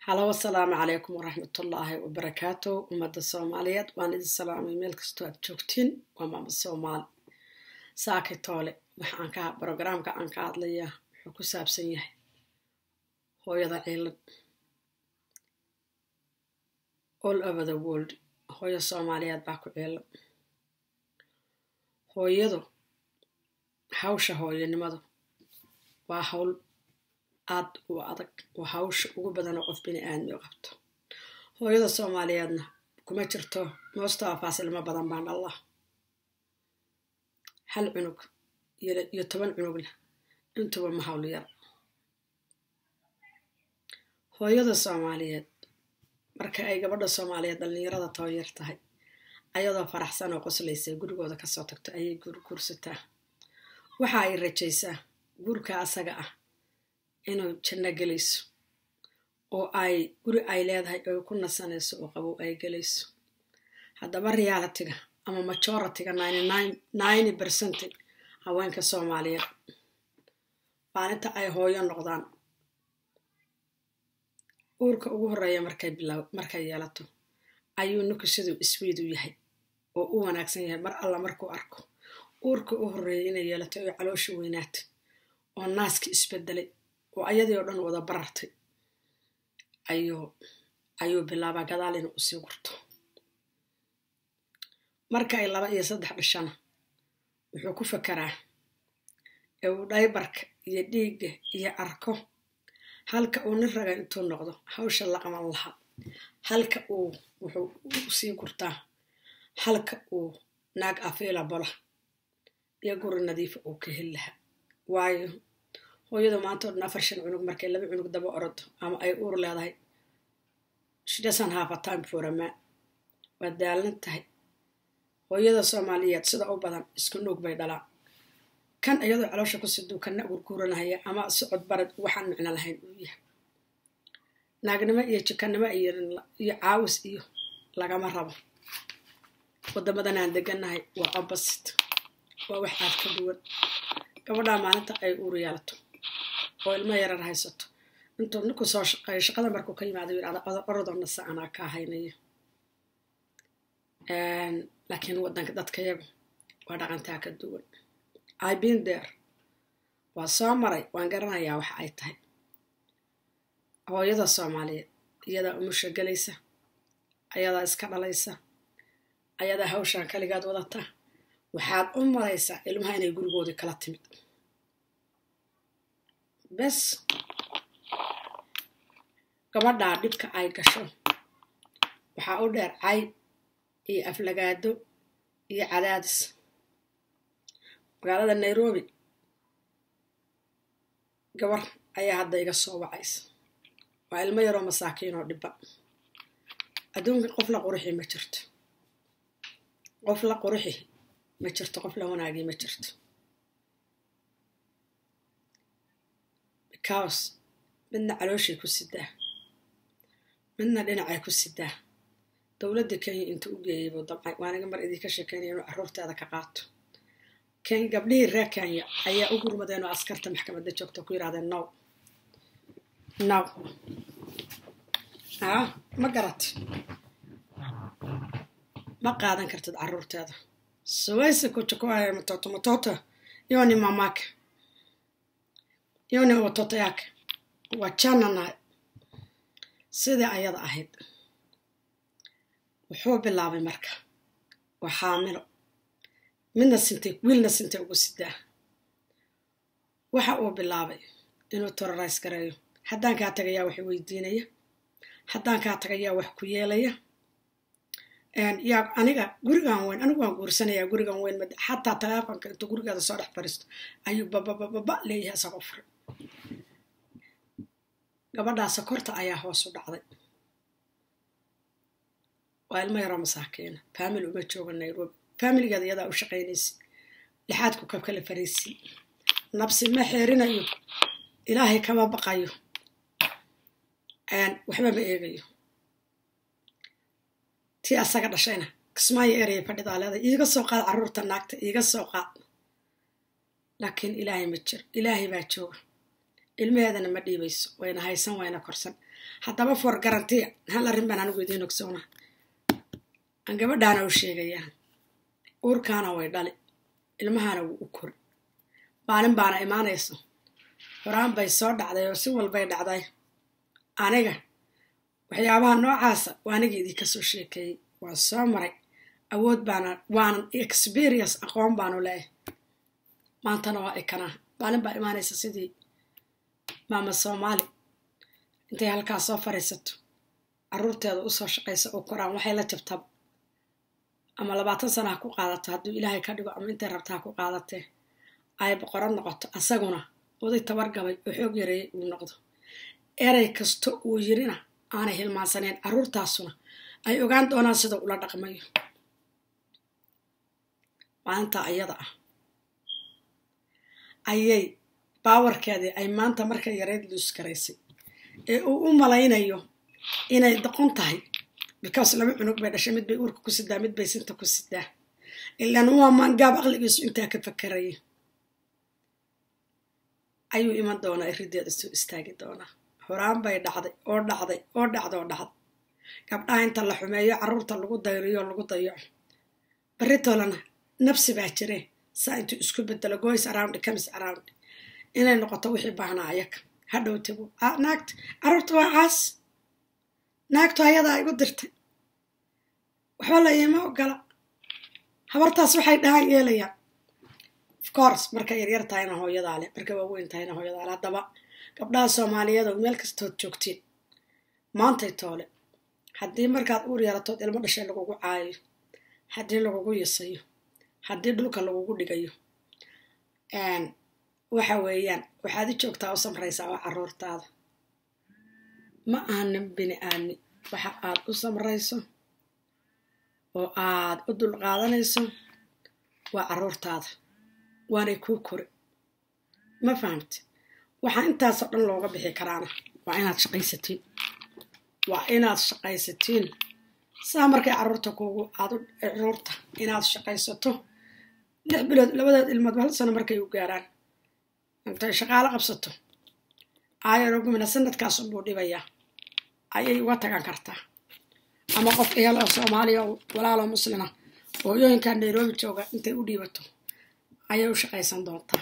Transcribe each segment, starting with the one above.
halow asalaamu calaykum waraxmatullaahi wabarakaatu ummadda soomaaliyeed waan idin salaamay meel kastoo aad joogtiin waa maama soomaali saaki toole waxaan ka brogaraamka aan ka hadlayaa wuxuu ku saabsan yahay hooyada ciilan all over the world hooyo soomaaliyeed baa ku ciilan hooyadu hawsha hooyanimadu waa hawl aad u adag oo hawsha ugu badan oo qof bini aadmi qabto hooyada soomaaliyeedna kuma jirto moostawa faasilma badan baan allah hal cunug iyo toban cunugna intuba ma hawl yar hooyada soomaaliyeed marka ay gabadha soomaaliyeed dhallinyarada tabayar tahay ayadoo faraxsan oo qoslaysa gurigooda kasoo tagto ayay guursataa waxa ay rajaysaa guurka asaga ah inuu janno gelayso oo ay guri ay leedahay oy ku nasanayso oo qabow ay gelayso haddaba realitiga ama majoritiga ninety percent haweenka soomaaliyeed maalinta ay hooyo noqdaan uurka ugu horeeya markay yeelato ayuu ninku siduu iswiidu yahay oo u wanaagsan yahay mar alla markuu arko uurka u horeeya inay yeelato oy caloosha weynaata oo naaski isbedelay oo ayadii oo dhan wada barartay ayuu bilaabaa gadaal inuu usii gurto marka ay laba iyo saddex dhashana wuxuu ku fakeraa ee uu dhaybarka iyo dhiigga iyo arko halka uu nin raga intuu noqdo hawsha la qaban lahaa halka uu wuxuu usii gurtaa halka uu naag afiila bola iyo guri nadiifa uu ka heli lahaa waayo hooyadu maanta o dhan afar shan cunug markay laba cunug daba orodo ama ay uur leedahay shidasan hafa time for a man waa daalan tahay hooyada soomaaliyeed sida u badan isku nuug bay dhalaan kan iyadoo caloosha ku siduu kana gurguuranahaya ama socod barad waxaan micno lahayn uu yahay naagnimo iyo jikanimo iyo caawis iyo lagama rabo wadamadan aan deganahay waa opposite waa wax aad ka duwan gabadhaa maalinta ay uur yeelato oo ilmo yarar haysato intuu ninku soo shaqeeyo shaqada markuu ka yimaado yidhahda orodona se anaa kaa haynaya laakiin wadanka dadkayagu waa dhaqantaa ka duwan i been there waa soo maray waan garanayaa waxa ay tahay hooyada soomaaliyeed iyadaa umusha gelaysa ayadaa iska dhalaysa ayadaa hawshaan kaligaad wadata waxaad u maraysaa ilmaha inay gurigoodii kala timid bes gabadhaa dhibka ay gasho waxaa u dheer cayb iyo aflagaado iyo cadaadis magaalada nairobi gabar ayaa hadda iga soo wacaysa waa ilmo yaroo masaakiin oo dhibba adduunka qof la quruxi ma jirto qof la quruxi ma jirto qof la wanaagii ma jirto because midna calooshay ku sidaa midna dhinacay ku sidaa dowladda kenya intuu u geeyay buu damcay waaniga mar idinka sheekeynaya inuu carruurteeda ka qaato gabdhihii reer kenya ayaa u gurmadeen oo askarta maxkamadda joogta ku yidhahdeen now now ah ma garat ma qaadan kartid carruurteeda suwayse kuchukuwaaya matoto matoto yoni mamaka yoni watoto yake wachana nahay sidai ayada ahayd wuxuu bilaabay marka waa xaamilo midna sintay wiilna sintay ugu sidaa waxa uu bilaabay inuu terrorise gareeyo haddaan kaa tagayaa wax weydiinaya haddaan kaa tagayaa wax ku yeelaya yaa aniga gurigan weyn anigu waan guursanayaa gurigan weyn mad xataa taleefonka intuu gurigeeda soo dhex fariisto ayuu bababababa leeyahay isagoo furay gabadhaa sokorta ayaa hoos u dhacday waa ilmo yaroo masaakiina faamil uma jooga nairobi faamiligeeda iyadaa u shaqaynaysa lixaadku kabkala fariisi nabsi ma xeerinayo ilaahay kama baqayo waxba ma eegayo tii asaga dhashayna kismaayo eraya fadhidaa leeday iiga soo qaad carruurta naagta iiga soo qaad laakiin ilaahay ma jiro ilaahay baa jooga ilmaheedana ma dhiibayso wayna haysan wayna korsan haddaba for garantiya hal arrin baan anigu idiin ogsoona aan gabadhaana u sheegayaa uurkaana way dhali ilmahana wuu u kori maalin baana imaanayso horaan bay soo dhacday oo si walbay dhacday aniga waxyaabaha noocaasa waa aniga idinka soo sheekeeyey waan soo maray awood baana waanan experience aqoon baanu leeyahay maantana waa ikanaa maalin baa imaanaysa sidii maama soomaali intay halkaas soo fadhiisato carruurteeda usoo shaqaysa oo koraan waxay la jabtaba ama labaatan sana ha ku qaadato hadduu ilaahay ka dhigo ama intay rabta ha ku qaadatee ay boqorad noqoto asaguna oday tabargabay oo xoog yareeyay uu noqdo erey kasta uu yirina aanay hilmaansaneen carruurtaasuna ay ogaan doonaan sida ula dhaqmayo maalinta ayada ah ayay baawarkeedii ay maanta markay yareyd luus garaysay ee uu u malaynayo inay doqon tahay bikaas laba cunug bay dhashay mid bay uurka ku sidaa mid bay sinta ku sidaa ilaan waa maangaab aqligiisu intaa ka fakaraya ayuu iman doonaa irideeda soo istaagi doonaa horaan bay dhacday oo dhacday oo dhacda oo dhacda gabdhaha inta la xumeeyo carruurta lagu dayriyo lagu dayaco barritolana nafsi baa jire saa intuu isku bedelo goys around comes around inay noqoto wixii baahnaa ayaga hadhow tago naagta carruurta waa caas naagtu ayadaa igu dirtay waxba la iima ogola habartaas waxay dhahaan yeelayaan of course markay yaryar tahayna hooyadaa leh markay waaweyn tahayna hooyadaa leh haddaba gabdhaha soomaaliyeed oo meel kastood joogtiin maantay toole haddii markaad uur yaratood ilmo dhashay lagugu caayayo haddii lagugu yisayo haddii dhulka lagugu dhigayo waxa weeyaan waxaad i joogtaa u samraysaa oo carruurtaada ma aanan bini aadmi waxa aad u samrayso oo aad u dulqaadanayso waa carruurtaada waanay kuu kori ma fahamte waxaa intaasoo dhan looga bixi karaana waa inaad shaqaysatiin waa inaad shaqaysatiin saa markay carruurta kuugu aad carruurta inaad shaqaysato lix bilood labadeed ilmood hal sano markay u gaaraan intay shaqaalo qabsato aayarogumina sanadkaas unbuu dhibayaa ayay uga tagan kartaa ama qof ehel oo soomaaliya oo walaaloo muslima hooyooyinkan nairobi jooga intay u dhiibato ayay u shaqaysan doontaa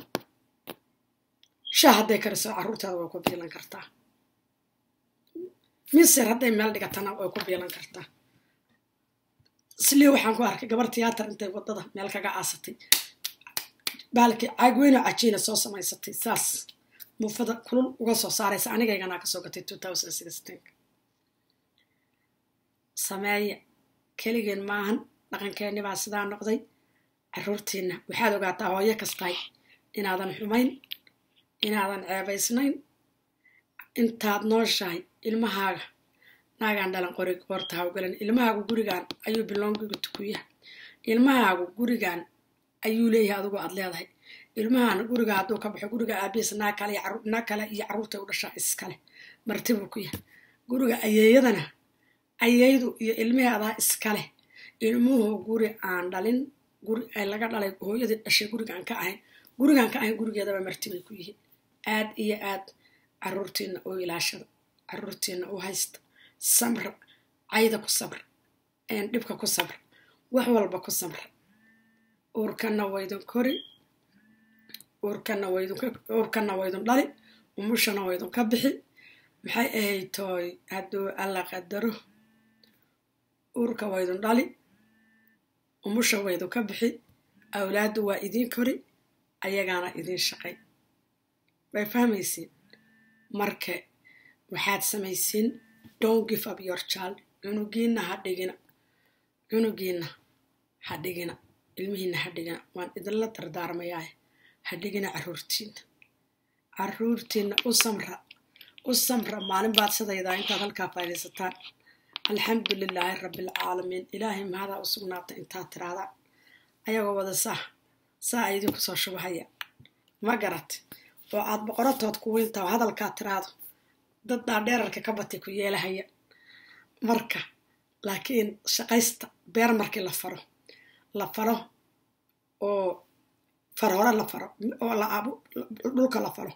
shah hadday kariso carruurteeda way ku biilan kartaa misir hadday meel dhigatana way ku biilan kartaa slii waxaan ku arkay gabar tiyaatar intay wadada meel kaga aasatay baalkii caagweyno cajiina soo samaysatay saas muufada kulul uga soo saaraysa anigayganaa kasoo gatay sameeya keligeen maahan dhaqankeenni baa sidaa noqday carruurtiinna waxaad ogaataa hooyo kastahay inaadan xumayn inaadan ceebaysnayn intaad nooshahay ilmahaaga naagaan dhalan qori qoorta hawgalan ilmahaagu gurigaan ayuu biloongiga tukuyaha ilmahaagu gurigaan ayuu leeyahay adigu aad leedahay ilmahaan guriga hadduu ka baxo guriga aabihiis naa kale naa kale iyo carruurtay u dhashaa iskale martibuu ku yahay guriga ayeeyadana ayeydu iyo ilmaheedaa iskale ilmuhu guri aan dhalin guri ay laga dhalay hooyadii dhashay gurigaan ka ahayn gurigaan ka ahayn gurigeedaba martibay ku yihiin aad iyo aad carruurtiina oo ilaashada carruurtiina u haysta samra cayda ku sabra dhibka ku sabra wax walba ku samra uurkana waydun kori uurkana waydun dhali umushana waydun ka bixi maxay ahayd tooy hadduu alla qadaro uurka waydun dhali umusha waydun ka bixi awlaaddu waa idiin kori ayagaana idiin shaqay way fahmaysiin marka waxaad samaysiin don't give up your child cunugiina ha dhigina cunugiina ha dhigina ilmihiina ha dhigina waan idinla dardaarmayaa ha dhigina carruurtiina carruurtiina u samra u samra maalin baad sidaydaa intaad halkaa faydaysataan alxamdu lilaahi rabbialcaalamiin ilaahay mahadaa u sugnaata intaad tiraadaan ayagoo wada saa saa a idinku soo shubahaya ma garat oo aad boqoratood ku weyntaa hadalkaad tiraado dad dhaadheerarka ka batay ku yeelahaya marka laakiin shaqaysta beer markii la faro la falo oo far hore la faro oo dhulka la falo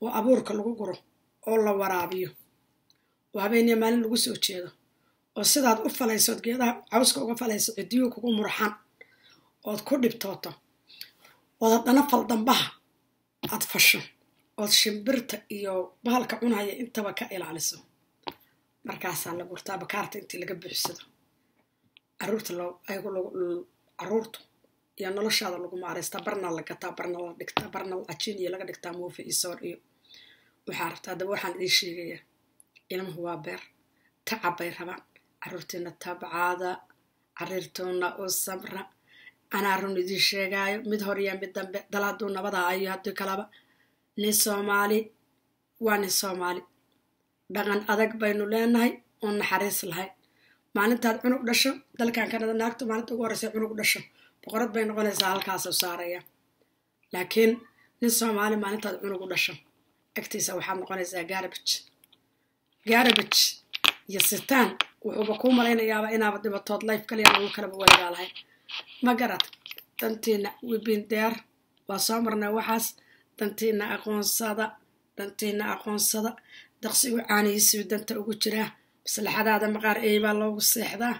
oo abuurka lagu guro oo la waraabiyo oo habeeniya maalin lagu soo jeedo oo sidaad u falaysood geedaha cawska uga falayso ciddiyuu kugu murxan ood ku dhibtooto ood haddana faldambaha aad fasho ood shimbirta iyo bahalka cunaya intaba ka ilaaliso markaasaa la gurtaa bakaarta intii laga buuxsado caruurta caruurtu iyo noloshaada lagu maaraystaa barna la gataa barna la dhigtaa barna ajiin iyo laga dhigtaa muufi iyo soor iyo waxaa rabtaa daba waxaan idiin sheegayaa ilmuhu waa beer tacab bay rabaan caruurtiina tabcaada cariirtuuna u sabra anaa run idiin sheegaayo mid hor iyo mid dambe dal hadduu nabadaa ayo haddii kalaba nin soomaali waa nin soomaali dhaqan adag baynu leenahay oo naxariis lahayn maalintaad cunug dhasho dalkan kanada naagtu maalinta ugu horreysa cunug dhasho boqorad bay noqonaysaa halkaasoo saaraya laakiin nin soomaali maalintaad cunug u dhasho agtiisa waxaad noqonaysaa gaarabij gaarabij iyo sitaan wuxuuba kuu malaynayaaba inaaba dhibatood life kaliya lagu kalaba weligaa lahayn ma garad dantiina wibindeer waa soo marnay waxaas dantiina aqoonsada dantiina aqoonsada daqsigu caanihiisuu danta ugu jiraa maslaxadaada maqaar eybaa loogu seexdaa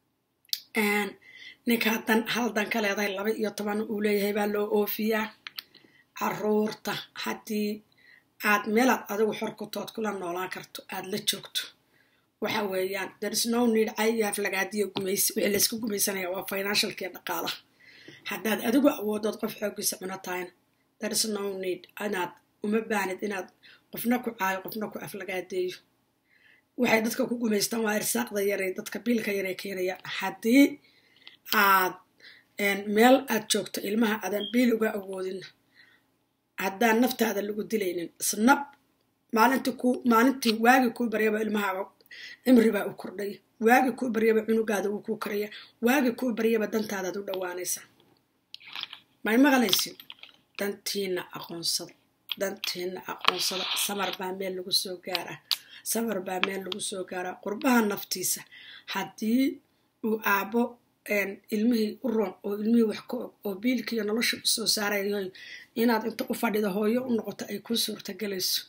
ninkaa dan hal dan ka leedahay laba iyo toban uu leeyahay baa loo oofiyaa caruurta haddii aad meelaad adigu xorkutood kula noolaan karto aad la joogto waxa weeyaan there's no need cayaaf lagaadiyo gumaysi wixii laysku gumaysanaya waa financialkiiyo dhaqaalaha haddaad adigu awoodood qof xoogiisa cuno tahayna there's no need inaad uma baanid inaad qofna ku caayo qofna ku aflagaadeeyo waxay dadka ku gumaystaan waa irsaaqda yaray dadka biilka yaray keenayaan haddii aad meel aad joogto ilmaha aadan biil uga awoodin haddaan naftaada lagu dilaynin isnab maalintii ku maalintii waagi kuu baryaba ilmahaaga cimribaa u kordhaya waagi kuu baryaba cunugaada wuu kuu koraya waagi kuu baryaba dantaadaad u dhowaanaysaa may maqlaysin dantiina aqoonsada dantiina aqoonsada samar baa meel lagu soo gaaraa samar baa meel lagu soo gaaraa qurbaha naftiisa haddii uu aabbo ilmihii u roon oo ilmihii wax ka og oo biilkiiyo nolosha usoo saarayahay inaad inta u fadhida hooyo u noqoto ay kuu suurtagelayso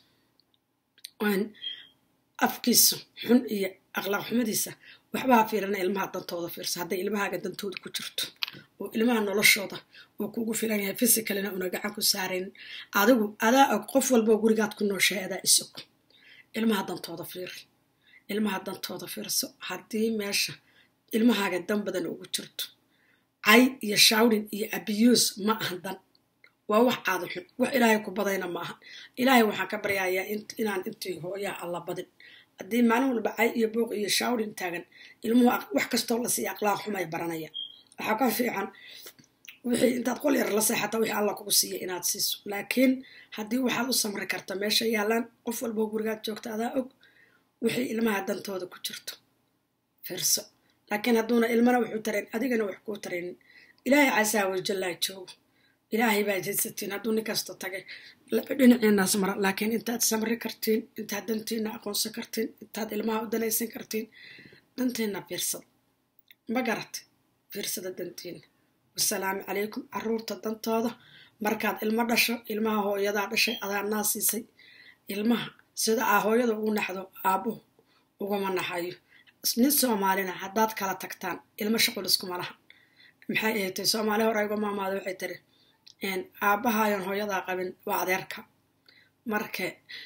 afkiisa xun iyo aqlaaq xumadiisa waxbaa fiirana ilmaha dantooda fiirsa hadday ilmahaaga dantooda ku jirto oo ilmaha noloshooda uu kugu filan yahay fisicalina una gacan ku saarayn adigu adaa og qof walboo gurigaad ku nooshahay adaa isog ilmaha dantooda fiiri ilmaha dantooda fiirso haddii meesha ilmahaaga dan badan ugu jirto cay iyo shawrin iyo abiyuus ma ahan dan waa wax aada xun wax ilaahay ku badayna ma ahan ilaahay waxaan ka baryayaa inaan intii hooyaha alla badin haddii maalin walba cay iyo booq iyo shawrin taagan ilmuhu wax kastoo la siiya aqlaaq xumay baranaya waxaa ka fiican wixii intaad qol yar la seexata wixii alla kugu siiya inaad siiso laakiin haddii waxaad u samri karta meesha yaallaan qof walboo gurigaad joogta adaa og wixii ilmaha dantooda ku jirto fiirso laakiin hadduuna ilmana wuxuu tarayn adigana wax kuu taraynin ilaahay casaa wajallaa joogo ilaahay baa jadsatiin hadduu nin kasta tagay dhinaciinaas mara laakiin intaad samri kartiin intaad dantiina aqoonsan kartiin intaad ilmaha u danaysan kartiin dantiina fiirsada ma garat fiirsada dantiina wasalaamu calaykum caruurta dantooda markaad ilmo dhasho ilmaha hooyadaa dhashay adaa naa siisay ilmaha sida aa hooyada ugu naxdo aabbuhu ugama naxayo nin soomaalina haddaad kala tagtaan ilmo shaqul iskuma laha maxay ahatay soomaali hore uga maamaada waxay tiri aabbahayon hooyadaa qabin waa adeerka marka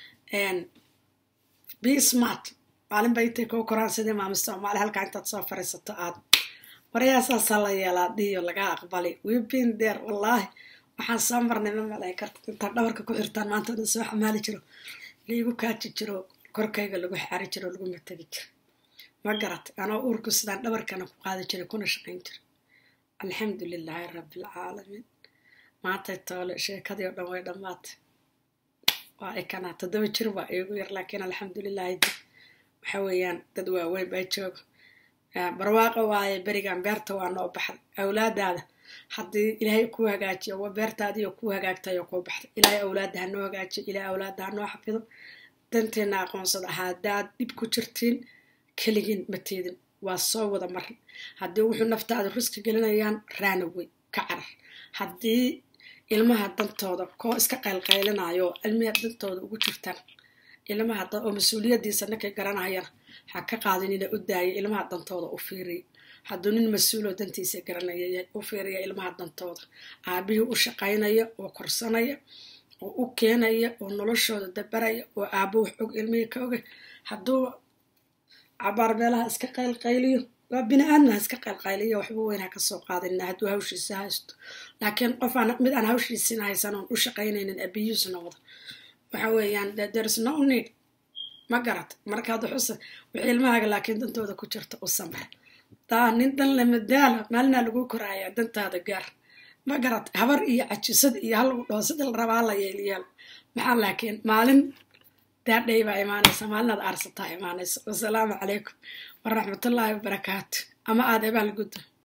be smart maalin bay intay koo koraan sidii maami soomaali halkaa intaad soo fariisato aad waryaasaasa la yeelaa dhiyo laga aqbali wibin deer wallaahi waxaan soo marnay ma malay karta intaad dhabarka ku xirtaan maanta dhan soo xamaali jiro laigu kaaji jiro korkayga lagu xaari jiro lagu matagi jiro ma garat anoo uurku sidaan dhabarkana ku qaadi jiray kuna shaqayn jira alxamdu lilaahi rabbialcaalamiin maantay toole sheekadii oo dhan way dhammaatay waa ikanaa toddoba jir waa iigu yar laakiin alxamdulilaahi waxa weeyaan dad waaweyn baa jooga barwaaqo waaye berigan beerta waa noo baxday awlaadaada haddii ilaahay kuu hagaajiyo wa beertaadiiyo kuu hagaagtayoo kuu baxday ilaahay awlaadda ha noo hagaajiyo ilaahay awlaadda ha noo xafido danteena aqoonsada haddaad dhib ku jirtiin keligiin mateedin waa soo wada marin haddii wuxuu naftaada ruski gelinayaan raanawey ka carar haddii ilmaha dantooda koo iska qaylqaylinayo oo ilmiha dantooda ugu jirtaan ilmaha oo mas-uuliyadiisa ninkay garanayana ha ka qaadinina u daaya ilmaha dantooda u fiiriya hadduu nin mas-uuloo dantiisa garanaya u fiiriya ilmaha dantooda aabihii u shaqaynaya oo korsanaya oo u keenaya oo noloshooda dabaraya oo aabo wax og ilmihii ka oga hadduu cabaar meelaha iska qaylqayliyo waa bini aadmaha iska qaylqayliya waxba weyn ha kasoo qaadina hadduu hawshiisa haysto laakiin qof aan mid aan hawshiisina haysan oon u shaqaynaynin abiyuus noqdo waxa weeyaan there's no need ma garat markaad xusa wixii ilmahaaga laakiin dantooda ku jirta u samar taa nin dan lamadaala maalinaa lagu koraaya dantaada gaar ma garat habar iyo cajisad iyo hal dhaho sida la rabaa la yeelyaal maxaa laakiin maalin daadhay baa imaanaysa maalinaad aarsataa imaanaysa wasalaamu calaykum waraxmatullaahi wabarakaatu ama aada ebaal gudda